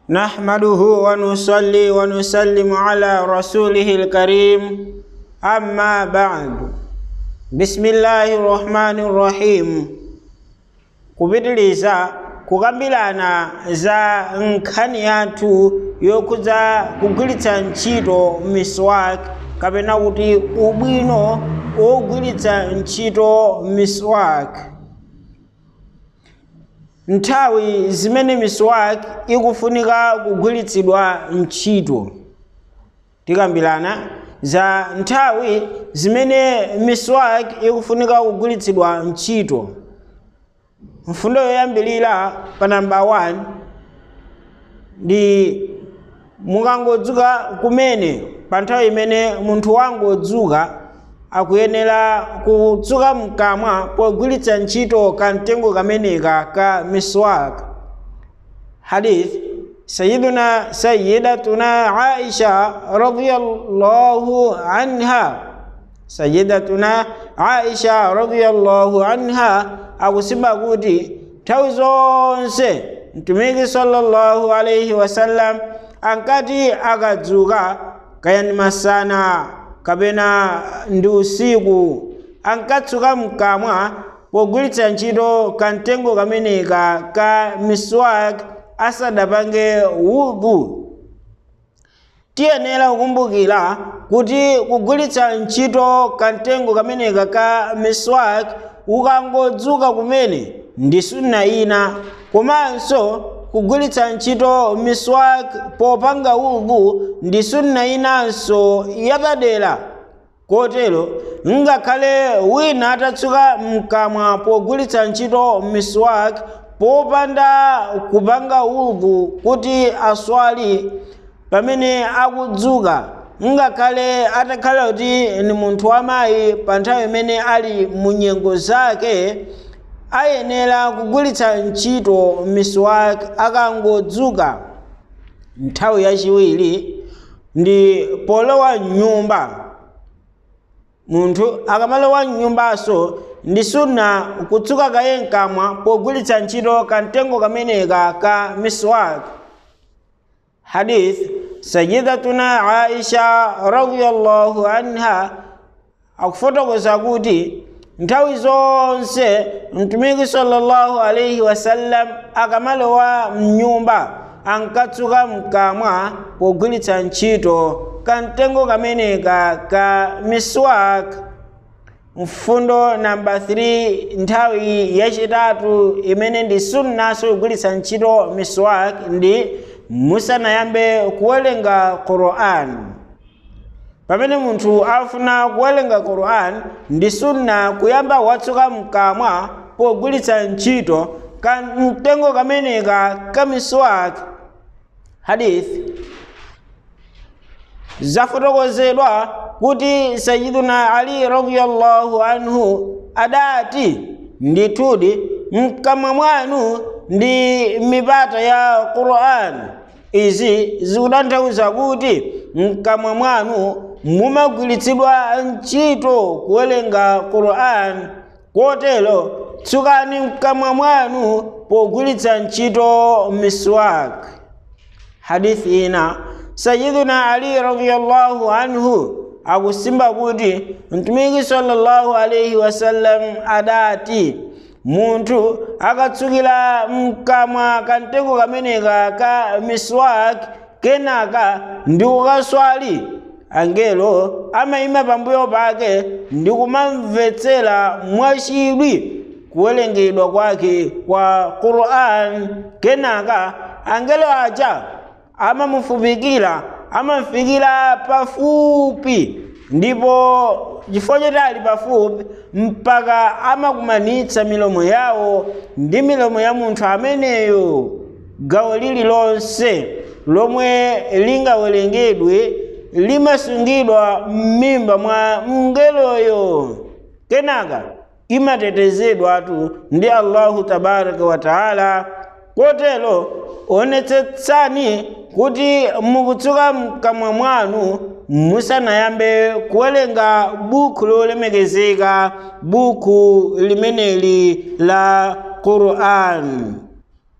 نحمده ونصلي ونسلم على رسوله الكريم أما بعد بسم الله الرحمن الرحيم kupitiliza kukambirana za nkhani yathu yokhuza kugwiritsa ntchito miswak kapena kuti ubwino wogwiritsa ntchito miswak nthawi zimene miswak ikufunika kugwiritsidwa ntchito tikambirana za nthawi zimene miswak ikufunika kugwiritsidwa ntchito mfundo yoyambilira pa namba 1 ndi mukangodzuka kumene pa nthawi imene munthu wangodzuka akuyenera kutsuka mkamwa pogwiritsa ntchito kamtengo kameneka ka miswak hadith sayiduna sayidatuna aisha radiyallahu anha sayidatuna aisha radiyallahu anha akusimba kuti nthawi zonse mtumiki sallallahu alaihi wasallam ankati akadzuka kayani masana kapena ndi usiku ankatsuka mkamwa pogwiritsa ntchito kamtengo kameneka ka miswak asadapange wudhu tiyenera kukumbukira kuti kugwiritsa ntchito kamtengo kameneka ka miswak ukangodzuka kumene ndi sunna ina komanso kugwiritsa ntchito miswak popanga wudhu ndi sunna inanso yapadera kotero ngakhale wina atatsuka mkamwa pogwiritsa ntchito miswak popanda kupanga wudhu kuti aswali pamene akudzuka ngakhale atakhala kuti ni munthu wamayi pa nthawi imene ali mu nyengo zake ayenera kugwiritsa ntchito miswak akangodzuka nthawi yachiwiri ndi polowa mnyumba munthu akamalowa mnyumbaso ndi sunna kutsuka kaye mkamwa pogwiritsa ntchito kamtengo kameneka ka miswak hadith sayidatuna aisha radiyallahu anha akufotokoza kuti nthawi zonse mtumiki sallallahu alaihi wasallam akamalowa mnyumba ankatsuka mkamwa pogwiritsa ntchito kamtengo kameneka ka miswak mfundo namba 3 nthawi yachitatu imene ndi sunnaso kugwiritsa ntchito miswak ndi musanayambe kuwerenga quran pamene munthu afuna kuwerenga quran ndi sunna kuyamba watsuka mkamwa pogwiritsa ntchito kamtengo kameneka ka miswak hadith zafotokozedwa kuti sayiduna ali radiyallahu anhu adati ndithudi mkamwa mwanu ndi mipata ya quran izi zikutanthauza kuti mkamwa mwanu mumagwiritsidwa ntchito kuwerenga quran kotero tsukani mkamwa mwanu pogwiritsa ntchito miswak hadithi ina sayiduna ali radiyallahu anhu akusimba kuti mtumiki sallallahu alaihi wasallam adati munthu akatsukira mkamwa kamtengo kameneka ka miswak kenaka ndi kukaswali angelo amayima pambuyo pake ndi kumamvetsera mwachidwi kuwerengedwa kwake kwa quran kenaka angelo aja amamufupikira amafikira pafupi ndipo chifukwa choti ali pafupi mpaka amakumanitsa milomo yawo ndi milomo ya munthu ameneyo gawo lililonse lomwe lingawerengedwe limasungidwa m'mimba mwa mngeloyo kenaka imatetezedwatu ndi allahu tabaraka wa taala kotero onetsetsani kuti mukutsuka mkamwa mwanu musanayambe kuwerenga buku lolemekezeka buku limeneli la quran